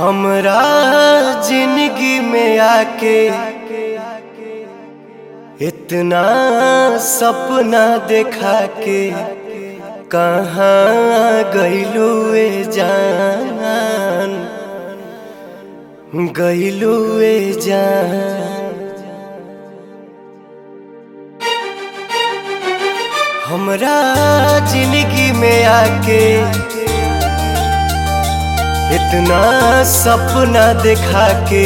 हमरा जिंदगी में आके इतना सपना देखा के कहाँ गईलू ए जान गईलू ए जान हमरा जिंदगी में आके इतना सपना देखा के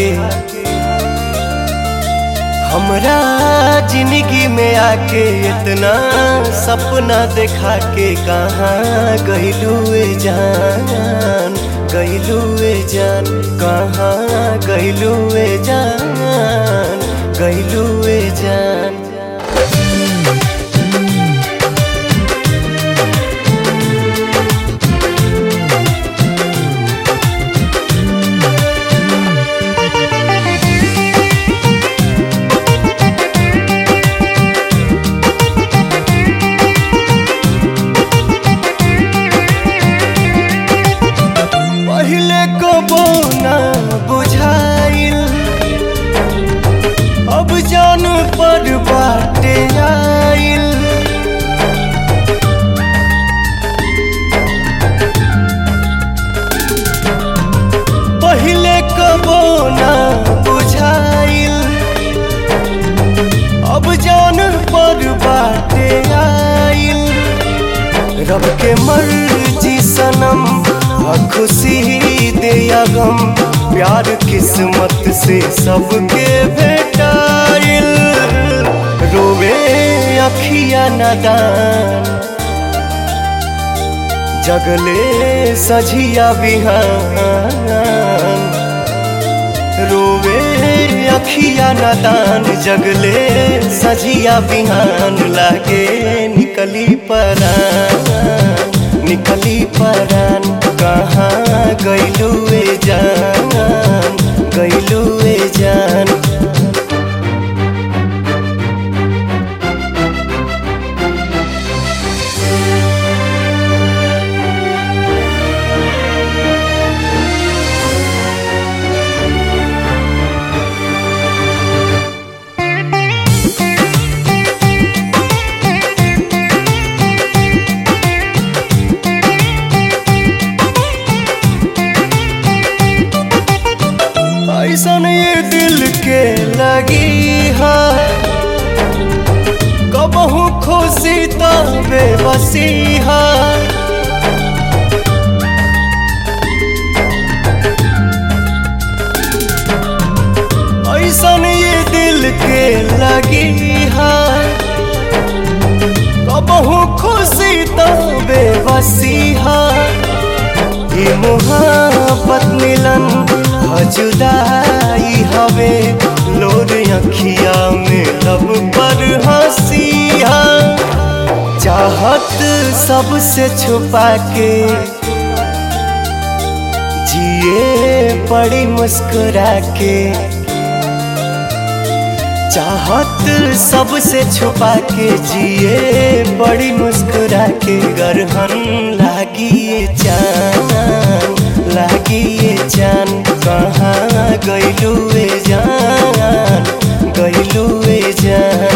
हमरा जिंदगी में आके इतना सपना देखा के कहाँ गईलू ए जान गईलू ए जान कहाँ गईलू ए जान गईलू ए जान पहले कबो ना बुझाइल अब जान पर बाटे आइल पहले कबो ना बुझाइल अब जान पर बाटे आइल रब के मर्जी सनम आ खुशी दे या गम प्यार किस्मत से सबके भेटाइल रोवे अखिया नदान जगले सझिया बिहान रोवे अखिया नदान जगले सजिया बिहान लागे निकली परान निकली परान कहाँ गईलू ए जान गईलू ए जान ऐसन ये दिल के लगी है कबहू खुशी तो बेबसी है ऐसन ये दिल के लगी है कबहू खुशी तो बेबसी है ये मोहब्बत मिलन जुदाई हवे लोर अखिया में लब पर हंसिया चाहत सबसे छुपा के जिए पड़ी मुस्कुरा के चाहत सबसे छुपा के जिए बड़ी मुस्कुरा के गरहन लागी ये जान लागी ये जान कहाँ गईलू ए जान गईलू ए जान